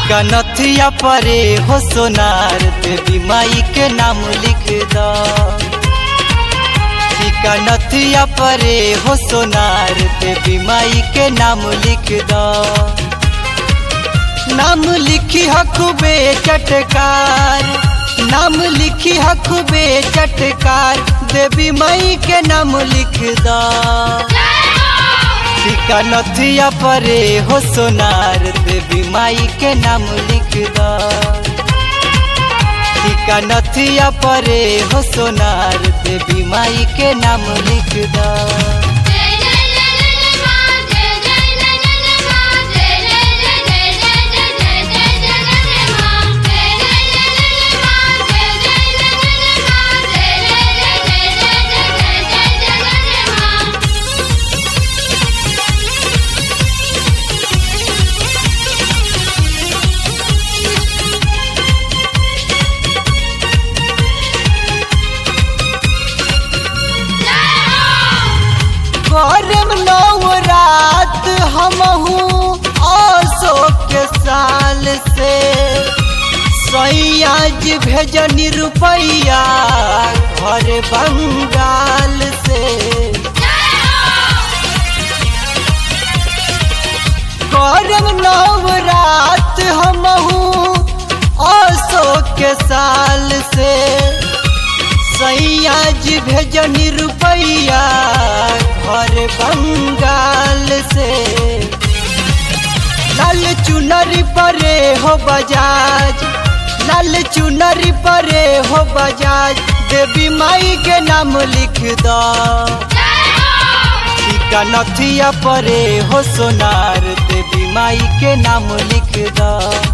टीका नथिया परे हो सोनार देवी माई के नाम लिख द टीका नथिया परे हो सोनार देवी माई के नाम लिख द नाम लिखी हकुबे चटकार नाम लिखी हकुबे चटकार देवी माई के नाम लिख द टीका नथिया परे हो सोनार देवी माई के नाम लिख द टीका नथिया परे हो सोनार देवी माई के नाम लिख द जय जय जय जय मां जय जय जय जय मां जय जय जय जय जय जय जय जय जय मां जय जय जय जय मां जय जय जय जय मां जय जय जय जय जय जय जय मां करम नौ रात हमहू अशोक के साल से सैयाज भेजनी रुपैया घर बंगाल से करम नौ रात हमहू अशोक के साल से सैयाज भेजनी रुपैया घर बंगाल से लाल चुनरी परे हो बजाज लाल चुनरी परे हो बजाज देवी माई के नाम लिख द टीका नथिया परे हो सोनार देवी माई के नाम लिख द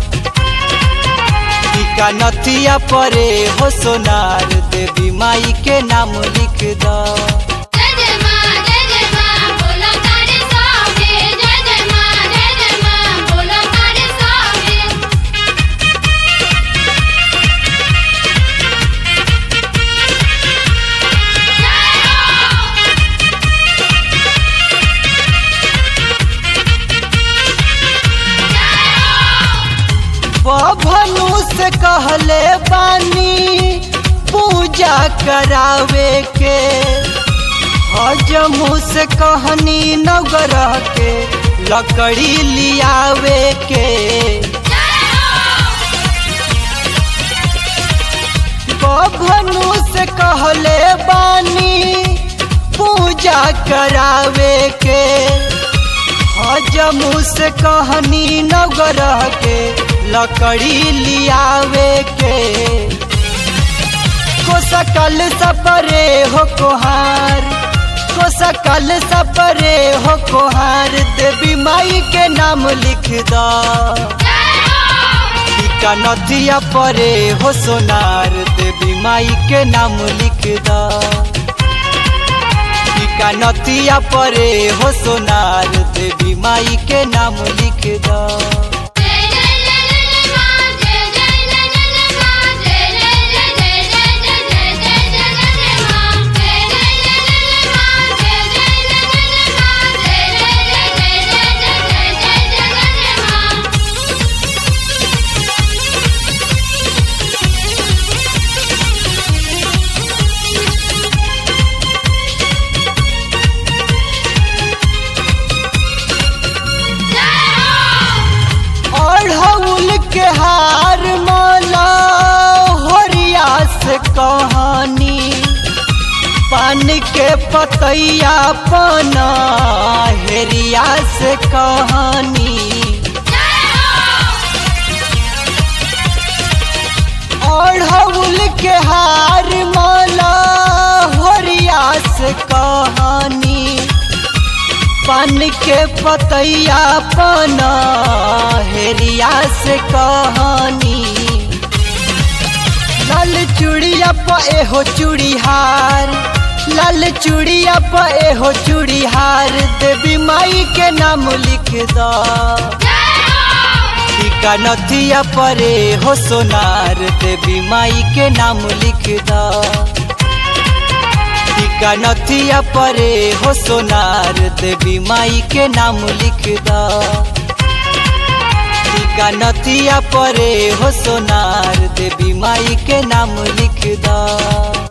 टीका नथिया परे हो सोनार देवी माई के नाम लिख द जय जय मां जय जय मां बोलो तारे सावे जय जय मां जय जय मां बोलो तारे सावे बभनु से कहले बानी पूजा करावे के हजमू से कहनी नवग्रह के लकड़ी लियावे के बभनु से कहले बानी पूजा करावे के हजमू से कहनी नवग्रह के लकड़ी लियावे के को सकल सपरे हो कोहार को सकल सपरे हो कोहार देवी माई के नाम लिख द टीका नथिया परे हो सोनार देवी माई के नाम लिख द टीका नथिया परे हो सोनार देवी माई के नाम लिख द जय जय जय जय मां जय जय जय जय मां जय जय जय जय जय जय जय जय मां जय जय जय जय मां जय जय जय जय मां जय जय जय जय जय जय मां अढ़ौल के हार माला होरिया से कहानी पान के पतैया पना हेरिया से कहानी अढ़ौल के हार माला होरिया से कहानी पान के पतैया पना हेरिया से कहानी लाल चूड़िया पे हो चूड़ीहार लाल चूड़िया पे हो चूड़ीहार देवी माई के नाम लिख द टीका नथिया परे हो सोनार देवी माई के नाम लिख द टीका नथिया परे हो सोनार देवी माई के नाम लिख द टीका नथिया परे हो सोनार देवी माई के नाम लिख द